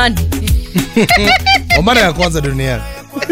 Kwa mara ya kwanza duniani.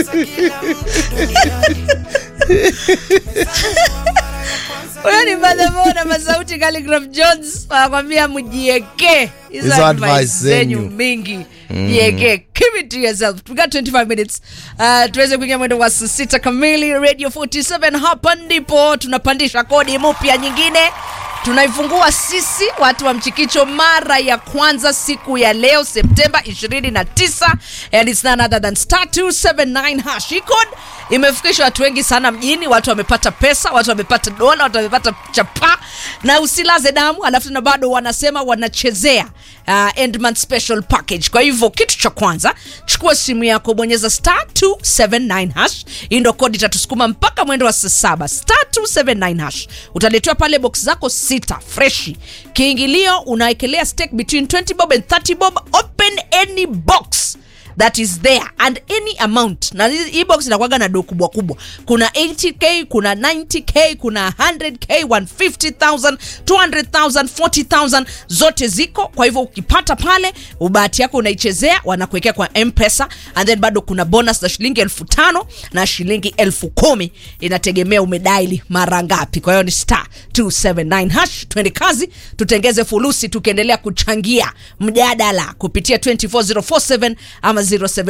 Huyo ni Madhamo na Masauti Calligraph Jones wanakwambia mjieke hizo Hizo advice advice zenyu zenyu. mingi jieke keep it to yourself we got 25 minutes uh, tuweze kuingia mwendo wa saa sita kamili radio 47 hapa ndipo tunapandisha kodi mpya nyingine tunaifungua sisi watu wa mchikicho mara ya kwanza siku ya leo septemba 29 and it's none other than star 279 hash Hii code imefikisha watu wengi sana mjini watu wamepata pesa watu wamepata dola watu wamepata chapa na usilaze damu alafu na bado wanasema wanachezea uh, end month special package kwa hivyo kitu cha kwanza chukua simu yako bonyeza star 279 hash hii ndo kodi itatusukuma mpaka mwendo wa saa saba star 279 hash utaletewa pale box zako sita freshi kiingilio unaekelea stake between 20 bob and 30 bob open any box that is there and any amount na hii hii box inakuwaga na do kubwa kubwa kuna 80k kuna 90k kuna 100k 150000 200000 40000 zote ziko kwa hivyo ukipata pale bahati yako unaichezea wanakuwekea kwa mpesa and then bado kuna bonus za shilingi elfu tano na shilingi elfu kumi inategemea umedaili mara ngapi kwa hiyo ni star 279 hash twende kazi tutengeze fulusi tukiendelea kuchangia mjadala kupitia 24047 ama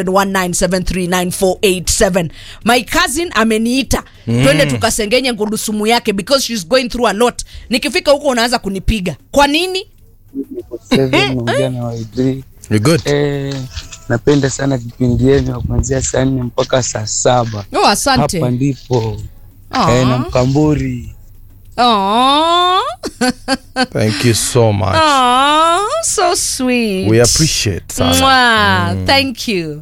0719739487 my cousin ameniita mm. twende tukasengenye ngurusumu yake because she's going through a lot nikifika huko unaanza kunipiga kwa nini Seven ujana wa Idri. You good? Eh, napenda sana kipindi yenu kuanzia saa nne mpaka saa saba oh, asante hapa ndipo Aw. eh, na Mkamburi Aw. Thank you so much. Aw, so sweet We appreciate sana. Mwah, thank you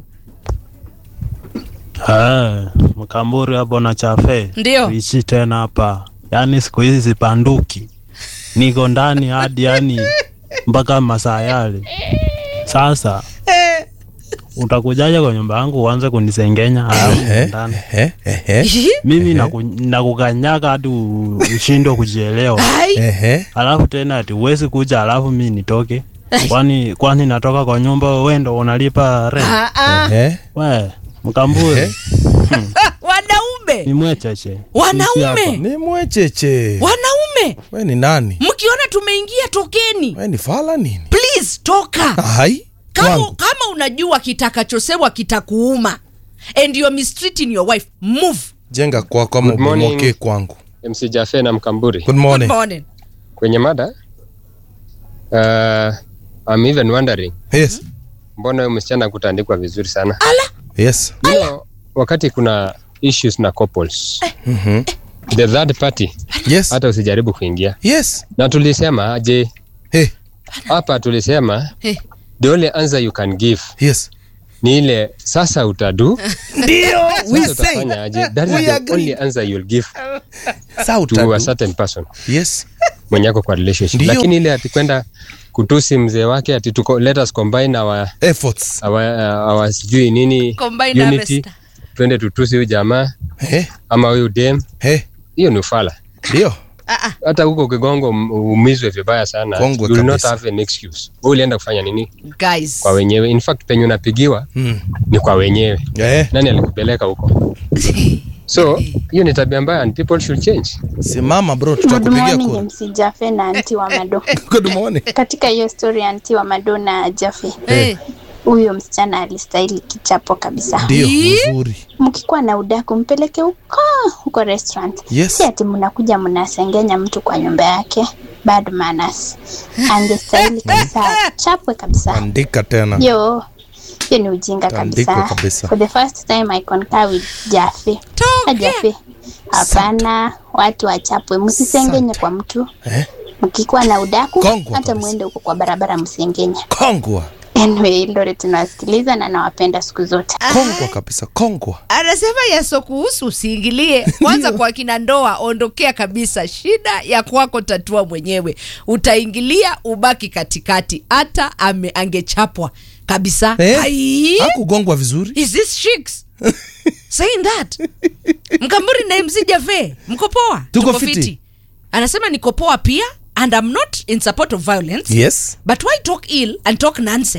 Ah, Mkamburi hapo na chafe Ndio. ishi tena hapa, yaani siku hizi sipanduki, niko ndani hadi yani mpaka masaa yale. Sasa utakujaje kwa nyumba yangu uanze kunisengenya alafu Ehe, ndani ehe, ehe, mimi naku- nakukanyaga hadi u- ushindwe kujielewa, Ai, ehe. alafu tena ati uwezi kuja alafu mi nitoke kwani kwani natoka kwa nyumba wewe ndo unalipa rent? ah, ah. Ehe. We Mkamburi Ehe. wanaume ni mwecheche Wanaume! Ni mwecheche. wanaume We ni nani? mkiona tumeingia tokeni We ni fala nini? please toka Hai. kama, Kwangu. kama unajua kitakachosemwa kitakuuma and you're mistreating your wife move Jenga kwako ama Good morning. ubomoke kwangu. MC Jafe na Mkamburi Good Good morning. morning. kwenye mada uh, I'm even wondering Yes. mbona huyu msichana kutandikwa vizuri sana Yes. you know, wakati kuna issues na couples Mhm. the third party Yes. hata usijaribu kuingia Yes. na tulisema je Hey. hapa tulisema Hey. the only answer you can give Yes. ni ile sasa utadu Ndio. We sasa say. utafanya aje that We is the agree. only answer you'll give Sa to a utadu. certain person Yes. mwenye ako kwa relationship Ndio. lakini ile ati kwenda kutusi mzee wake ati tuko, let us combine our, Efforts. our, uh, our sijui nini Combine unity harvester. twende tutusi huyu jamaa Eh. ama huyu dem Eh. hiyo ni ufala Ndio. hata huko kigongo um- uumizwe vibaya sana Kongwe you will not kabisa. have an excuse wewe ulienda kufanya nini guys kwa wenyewe in fact penye unapigiwa Mm. ni kwa wenyewe Eh. nani alikupeleka huko so hiyo ni tabia mbaya and people should change Simama bro, Good tutakupigia morning kura. MC Jafe na anti wa Mado. Good morning. Katika hiyo story ya anti wa Mado na Jafe, hey. huyo msichana alistahili kichapo kabisa. Ndio, Ii. mzuri. Mkikuwa na udaku mpeleke huko huko restaurant. Yes. Si ati mnakuja mnasengenya mtu kwa nyumba yake. Bad manners. Angestahili kabisa chapwe kabisa. Andika tena. Yo, hiyo ni ujinga Tandikwe kabisa. kabisa. For the first time I concur with Jafe. Na Jafe. Hapana, watu wachapwe, msisengenye kwa mtu. Eh. Mkikuwa na udaku Kongwa hata kabisa. mwende huko kwa barabara msengenye. Kongwa. Anyway, Lore tunawasikiliza na nawapenda siku zote. Kongwa kabisa. Kongwa. anasema yaso kuhusu usiingilie kwanza kwa kina ndoa ondokea kabisa shida ya kwako tatua mwenyewe utaingilia ubaki katikati hata ame angechapwa kabisa Eh? Ai. Hakugongwa vizuri. is this chicks saying that mkamburi na mc jafe mko poa Tuko fiti. anasema niko poa pia and i'm not in support of violence Yes. but why talk ill and talk nonsense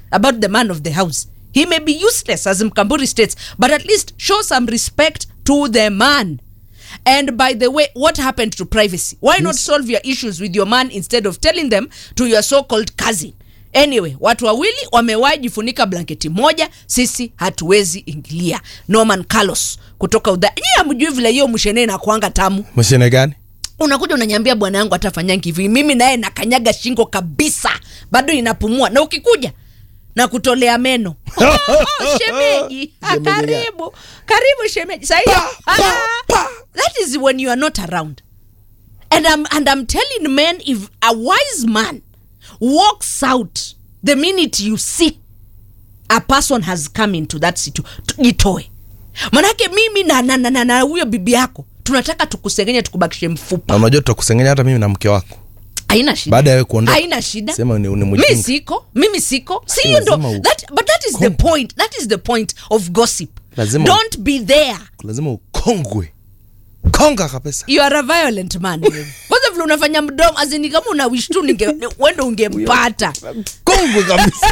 about the man of the house he may be useless as mkamburi states but at least show some respect to the man and by the way what happened to privacy why not solve your issues with your man instead of telling them to your so-called cousin anyway watu wawili wamewahi jifunika blanketi moja sisi hatuwezi ingilia norman carlos kutoka udha nyie amjui vile hiyo mshene na kuanga tamu mashine gani unakuja unanyambia bwana yangu atafanyangi hivi mimi naye nakanyaga shingo kabisa bado inapumua na ukikuja na kutolea meno oh, oh, shemeji Ah, karibu karibu shemeji sahi that is when you are not around and I'm, and I'm telling men if a wise man walks out the minute you see a person has come into that situation jitoe manake mimi na na na- na na huyo bibi yako tunataka tukusengenye tukubakishe mfupa na unajua tutakusengenya hata mimi na mke wako haina shida Baada ya wewe kuondoka. haina shida Sema ni- ni mi mjinga. siko mimi siko si hiyo ndo lazima u- that, but that is the point that is the point of gossip Lazima u- don't be there lazima ukongwe konga kabisa you are a violent man wewe. kwanza vile unafanya mdomo azini kama una wish tu ninge wendo ungempata kongwe kabisa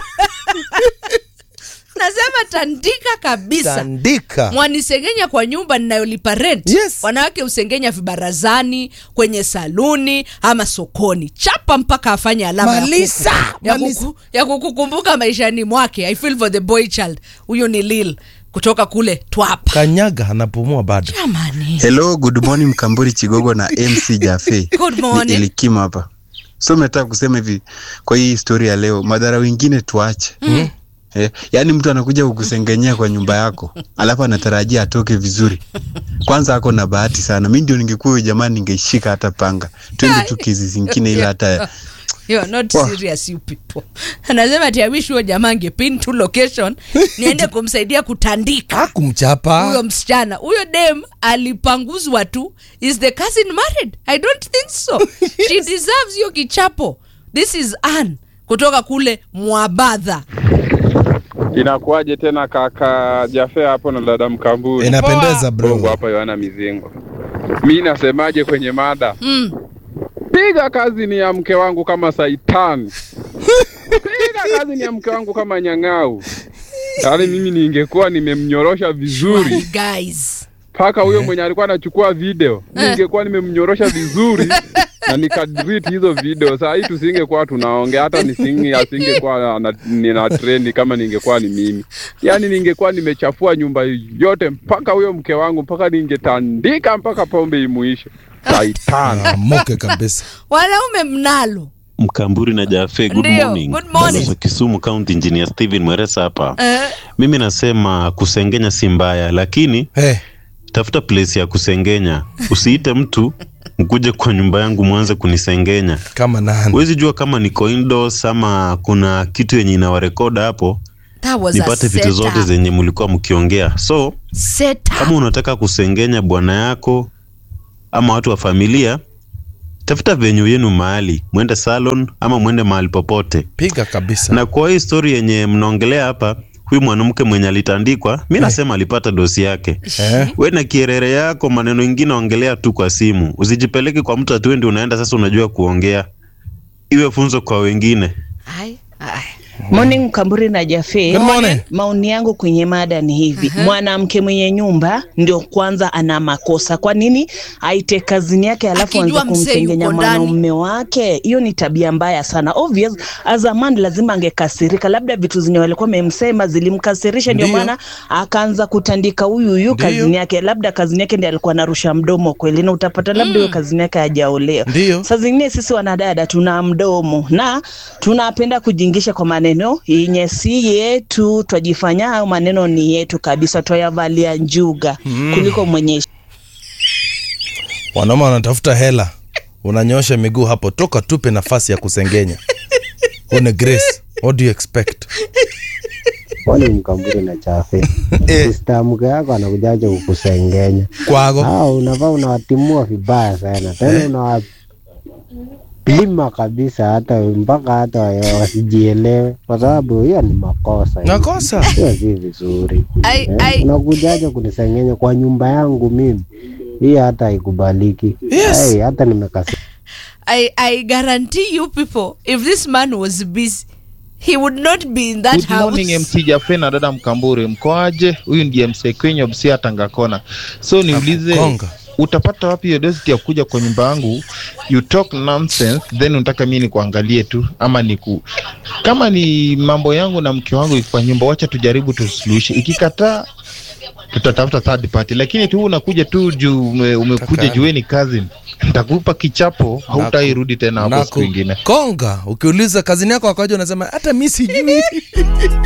nasema tandika kabisa tandika mwanisengenya kwa nyumba ninayolipa rent Yes. wanawake husengenya vibarazani kwenye saluni ama sokoni chapa mpaka afanye alama ya Malisa, kuku- ya, malisa. kuku, ya kukukumbuka maishani mwake i feel for the boy child huyo ni lil kutoka kule twapa kanyaga anapumua bado jamani Hello, good morning Mkamburi Chigogo na MC Jafe. Good Ni morning. Elikim hapa. So nataka kusema hivi kwa hii historia ya leo, madhara wengine tuache. Mm. Eh, yaani mtu anakuja kukusengenyea kwa nyumba yako, alafu anatarajia atoke vizuri. Kwanza ako na bahati sana. Mimi ndio ningekuwa huyo jamani ningeishika hata panga. Twende tu kesi zingine ila hata You are not Wah. serious you people anasema ati I wish huyo jamaa angepin tu location niende kumsaidia kutandika huyo akumchapa msichana huyo dem alipanguzwa tu is the cousin married i don't think so she deserves hiyo kichapo this is Ann kutoka kule mwabadha Inakuwaje tena kaka Jafea hapo na dada Mkamburi? inapendeza Bongo bro hapa Yohana Mizingo. Mi nasemaje kwenye mada? mm. Piga kazi ni ya mke wangu kama saitani. Piga kazi ni ya mke wangu kama nyang'au. Yaani mimi ningekuwa nimemnyorosha vizuri guys mpaka huyo mwenye alikuwa anachukua video, ningekuwa nimemnyorosha vizuri na nikadelete hizo video. Saa hii tusingekuwa tunaongea, hata nisinge asingekuwa ana- nina trendi kama ningekuwa ni mimi. Yaani ningekuwa nimechafua nyumba yote mpaka huyo mke wangu, mpaka ningetandika mpaka pombe imuishe. Saitani. moke kabisa wanaume mnalo Mkamburi na Jafe, good Ndio, morning. good morning. Balozi wa Kisumu County Engineer Steven Mweresa hapa. eh, Mimi nasema kusengenya si mbaya, lakini hey, tafuta place ya kusengenya. Usiite mtu mkuje kwa nyumba yangu mwanze kunisengenya. kama nani Huwezi jua kama niko indoors ama kuna kitu yenye inawarekoda hapo, that was a nipate vitu zote setup. zenye mlikuwa mkiongea. So Setup. kama unataka kusengenya bwana yako ama watu wa familia, tafuta venue yenu mahali, mwende salon ama mwende mahali popote. piga kabisa na kwa hii story yenye mnaongelea hapa huyu mwanamke mwenye alitandikwa mi nasema alipata dosi yake eh? we na kierere yako maneno ingine ongelea tu kwa simu usijipeleke kwa mtu atuendi unaenda sasa unajua kuongea iwe funzo kwa wengine Ai, ai. Morning Mkamburi na Jafe. Good morning. Maoni yangu kwenye mada ni hivi. Mwanamke mwenye nyumba ndio kwanza ana makosa. Kwa nini aite kazini yake alafu Akijua anze mzee kumsengenya yuko ndani. mwanaume wake? Hiyo ni tabia mbaya sana. Obvious, as a man lazima angekasirika, labda vitu zenye walikuwa wamemsema zilimkasirisha, ndio Ndio. maana akaanza kutandika huyu huyu Ndio. kazini yake. Labda kazini yake ndiye alikuwa anarusha mdomo kweli, na utapata labda hiyo kazini yake hajaolewa. Ndio. Saa zingine sisi wanadada tuna mdomo na tunapenda kujingisha kwa maneno yenye si yetu, twajifanya hayo maneno ni yetu kabisa, twayavalia njuga kuliko mwenye wanaume wanatafuta hela unanyosha miguu hapo toka tupe nafasi ya kusengenya une grace what do you expect Kwani mkamburi na chafe Eh. sista mke yako anakujaja kukusengenya kwago hao unavaa unawatimua vibaya sana tena unawapima kabisa hata mpaka hata wa- wasijielewe kwa sababu hiyo ni makosa hiyo. nakosa hiyo si vizuri Ai, Eh, ai. unakujaja kunisengenya kwa nyumba yangu mimi hii hata haikubaliki Yes. hey, hata nimekasi I, I guarantee you people if this man was busy he would not be in that Good house morning MC Jafe na dada Mkamburi, mkoaje? Huyu ndiye MC Kwenye Busia Tangakona. So niulize, Konga. utapata wapi hiyo dosity ya kuja kwa nyumba yangu you talk nonsense then unataka mimi nikuangalie tu ama niku kama ni mambo yangu na mke wangu iko kwa nyumba, wacha tujaribu tusuluhishe. Ikikataa tutatafuta third party, lakini tu unakuja tu juu ume, umekuja Kaka. juu wewe ni cousin, nitakupa kichapo, hautairudi tena hapo Naku- siku ingine. konga ukiuliza kazini yako wakaja unasema hata mi sijui